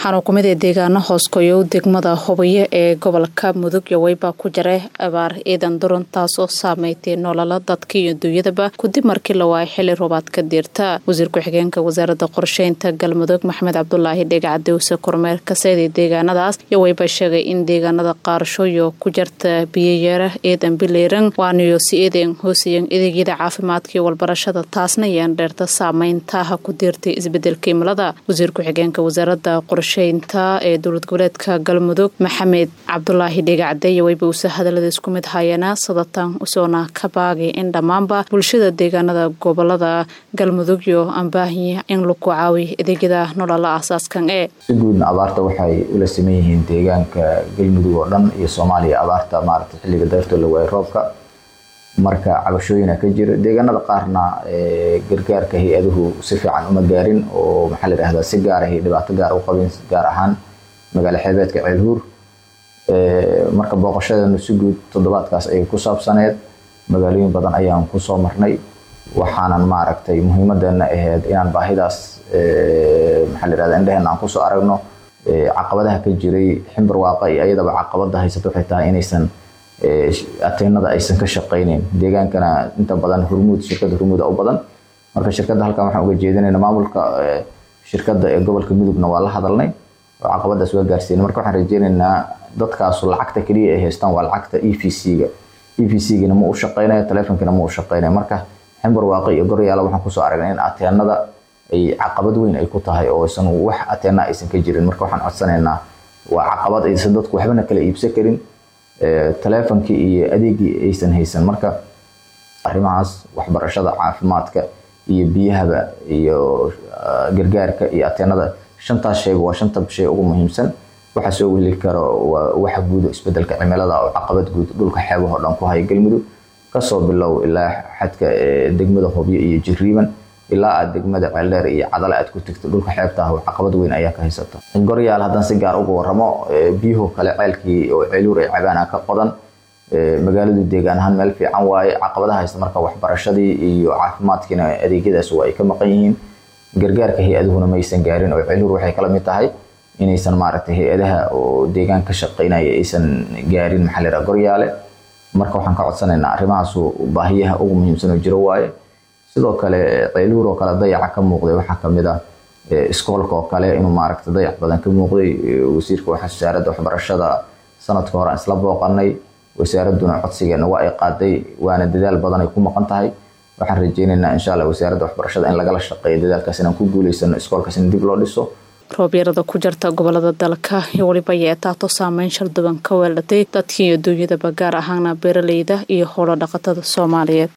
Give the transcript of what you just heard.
waxaana kumid ee deegaano hooskoyow degmada hubayo ee gobolka mudug yoweyba ku jira abaar ciidan duran taasoo saameystay nolola dadka iyo duunyadaba kadib markii la waayay xili roobaad ka diirta wasiir ku-xigeenka wasaaradda qorsheynta galmudug maxamed cabdulaahi dhegacadowse kormeer kaseedii deegaanadaas yoweyba sheegay in deegaanada qaarashooyo ku jirta biyoyeera ciidan bileyran waanayo si eedan hoosayan adeegyada caafimaadka iyo walbarashada taasna yaan dheerta saameyntaha ku diirtay isbedelka imilada wasiir ku-xigeenka wasaaradda qorsheynta ee dowlad goboleedka galmudug maxamed cabdulaahi dhegacade yoweyba uuse hadalada isku mid hayeena sadatan usoona ka baagay in dhammaanba bulshada deegaanada gobolada galmudug iyo ambaahiya in lagu caawiyo adeegyada nolola asaaskan ee si guudna abaarta waxay ula saman yihiin deegaanka galmudug oo dhan iyo soomaaliya abaarta maarata xilliga dayrtoo la waayay roobka marka cabashooyina ka jira deegaanada qaarna gargaarka hay-aduhu si fiican uma gaarin oo maxaa la yidhahdaa si gaarahay dhibaato gaar u qabin gaar ahaan magaalo xeebeedka ceelhuur marka booqashadeenu si guud toddobaadkaas ayay ku saabsaneed magaalooyin badan ayaan kusoo marnay waxaanan maaragtay muhiimadeena ahayd inaan baahidaas maxaa la yidhahdaa indheheena aan kusoo aragno caqabadaha ka jiray ximbar waaqa iyo ayadaba caqabada haysata waxay tahay inaysan ateenada aysan ka shaqayneyn deegaankana inta badan hurmuud shirkada hurmuuda u badan marka shirkadda halkan waxaan uga jeedinayna maamulka shirkadda ee gobolka mudugna waa la hadalnay oo caqabadaas waa gaarsiinay marka waxaan rajeynaynaa dadkaasu lacagta keliya ay haystaan waa lacagta e v c-ga e v c-gina ma u shaqaynayo taleefonkina ma u shaqaynayo marka ximbar waaqi iyo goryaala waxaan kusoo aragnay in ateenada ay caqabad weyn ay ku tahay oo aysan wax ateena aysan ka jirin marka waxaan codsanaynaa waa caqabad aysan dadku waxbana kala iibsan karin taleefonkii iyo adeegii aysan haysan marka arrimahaas waxbarashada caafimaadka iyo biyahaba iyo gargaarka iyo ateenada shantaas shayba waa shanta shay ugu muhiimsan waxa soo weli karo waa waxa guud isbedelka cimilada oo caqabad guud dhulka xeebahoo dhan ku haya galmudug kasoo bilow ilaa xadka degmada hobyo iyo jiriiban ilaa aad degmada ceeldheer iyo cadale aad ku tegto dhulka xeebta ah caqabad weyn ayaa ka haysato goryaal haddaan si gaar uga waramo biyuhu kale ceelkii oo ceeluur ay cabaana ka qodan magaaladu deegaan ahaan meel fiican waaye caqabadaha haysta marka waxbarashadii iyo caafimaadkiina adeegyadaas waa ay ka maqan yihiin gargaarka hay-aduhuna maysan gaarin oo ceeluur waxay kala mid tahay inaysan maaragtay hay-adaha oo deegaan ka shaqaynaya aysan gaarin maxaa la yidhaha goryaale marka waxaan ka codsanaynaa arrimahaasu baahiyaha ugu muhiimsan oo jiro waaye sidoo kale ceeluur oo kale dayaca ka muuqday waxaa kamid ah iskoolka oo kale inuu maaragta dayac badan ka muuqday wasiirka wasaaradda waxbarashada sanadka hore aan isla booqanay wasaaraduna codsigeena waa ay qaaday waana dadaal badan ay ku maqan tahay waxaan rajeynaynaa insha allah wasaaradda waxbarashada in lagala shaqeeyo dadaalkaas inaan ku guuleysano iskoolkaas in dib loo dhiso roobyarada ku jirta gobolada dalka iyo weliba yeetaato saameyn sharduban ka weelatay dadkii iyo duunyadaba gaar ahaana beeraleyda iyo howlo dhaqatada soomaaliyeed